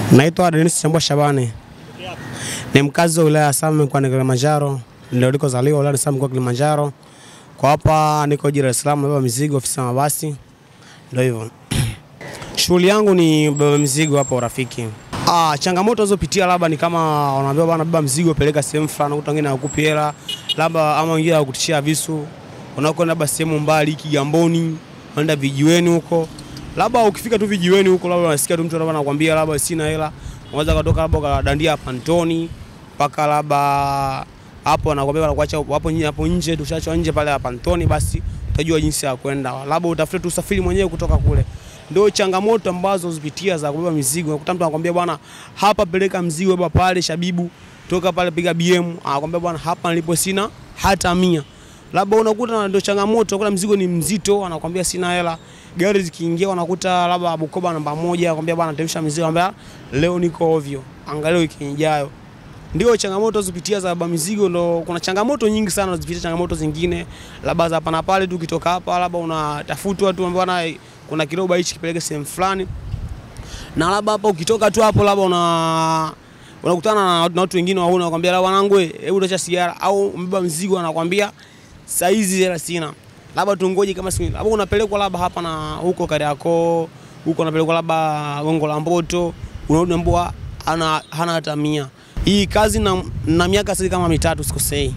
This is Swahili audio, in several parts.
Naitwa Denis Chambua Shabani, ni mkazi wa wilaya ya Same mkoani Kilimanjaro, ndio nilikozaliwa wilaya ya Same mkoa wa Kilimanjaro. Kwa hapa niko Dar es Salaam, nabeba mizigo ofisi ya mabasi, ndio hivyo. Shughuli yangu ni beba mizigo hapa Urafiki. Ah, changamoto nazopitia labda ni kama wanaambia bwana, beba mzigo peleka sehemu fulani, ukuta wengine hawakupi hela, labda ama wengine hawakutishia visu, unakwenda labda sehemu mbali Kigamboni, unaenda vijiweni huko labda ukifika tu vijiweni huko, labda unasikia tu mtu labda anakuambia labda sina hela, unaweza kutoka labda ukadandia pantoni mpaka labda hapo anakuambia anakuacha hapo nje, hapo nje tushachwa nje pale pantoni, basi utajua jinsi ya kwenda, labda utafute tu usafiri mwenyewe kutoka kule. Ndio changamoto ambazo zipitia za kubeba mizigo. Unakuta mtu anakuambia bwana, hapa peleka mzigo baba pale Shabibu, toka pale piga BM, anakuambia bwana, hapa nilipo sina hata mia labda unakuta ndio changamoto, unakuta mzigo ni mzito, anakwambia sina hela. Gari zikiingia unakuta labda Bukoba namba moja, anakwambia bwana, temsha mizigo, anakwambia leo niko ovyo, angalia wiki ijayo. Ndio changamoto zipitia za baba mizigo, ndo kuna changamoto nyingi sana zipitia, changamoto zingine labda za hapa na pale tu, ukitoka hapa labda unatafutwa tu, bwana, kuna kiroba hichi kipeleke sehemu fulani, na labda hapa ukitoka tu hapo labda una unakutana na watu wengine waona, wanakwambia la wanangu, hebu acha sigara, au mbeba mzigo anakwambia saizi hela sina, labda tungoje kama siku, labda unapelekwa labda hapa na huko Kariakoo, huko unapelekwa labda Gongo la Mboto, unarudi mbwa ana hana hata mia. Hii kazi na, na miaka sasa kama mitatu sikosei.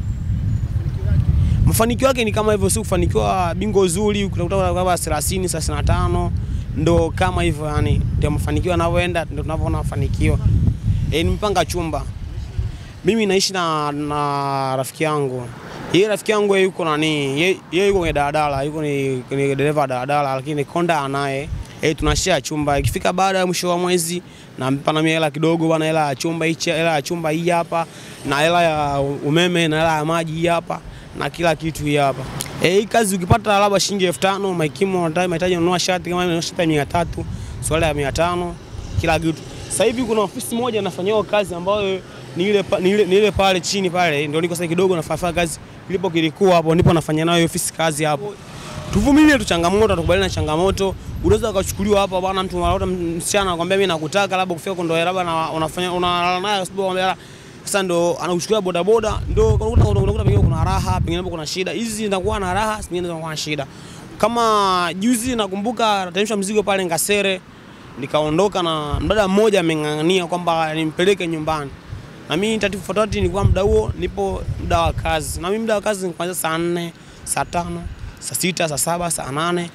Mafanikio yake ni kama hivyo, si kufanikiwa bingo zuri, utakuta labda 30 35 ndo kama hivyo, yani ndio mafanikio yanavyoenda, ndio tunavyoona mafanikio. E, nimepanga chumba mimi naishi na, na rafiki yangu yeye rafiki yangu yeye yuko nani, yeye yuko kwenye daladala, yuko ni, ni dereva daladala, lakini konda anaye eh, tunashare chumba. Ikifika baada ya mwisho wa mwezi nampa na mimi hela kidogo bwana, hela ya chumba hichi, hela ya chumba hii hapa, na hela ya umeme na hela ya maji hii hapa, na kila kitu hii hapa. Eh, hii kazi ukipata labda shilingi 5000 maikimu unataka mahitaji ununua shati kama ununua shati ya 300, swala ya 500, kila kitu. Sasa hivi kuna ofisi moja nafanyia kazi ambayo ni ile ni ile, ni ile pale chini pale, ndio niko sasa kidogo nafanya kazi ilipo kilikuwa hapo ndipo nafanya nayo ofisi kazi hapo. Tuvumilie tu changamoto, tukubaliane na changamoto. Unaweza ukachukuliwa hapa bwana, mtu anaota msichana anakuambia mimi nakutaka, labda kufika kwa ndo labda na unafanya unalala naye sababu anambia sasa ndo anakuchukulia boda boda, ndo unakuta unakuta pengine kuna raha, pengine kuna shida. Hizi zinakuwa na raha, zingine zinakuwa na shida. Kama juzi nakumbuka natemsha mzigo pale Ngasere, nikaondoka na mdada mmoja ameng'ang'ania kwamba nimpeleke nyumbani na mimi tatifu fatati nilikuwa muda huo nipo muda wa kazi, na mimi muda wa kazi ni kuanzia saa nne, saa tano, saa sita, saa saba, saa nane.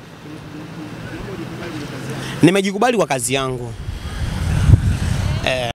Nimejikubali kwa kazi yangu eh.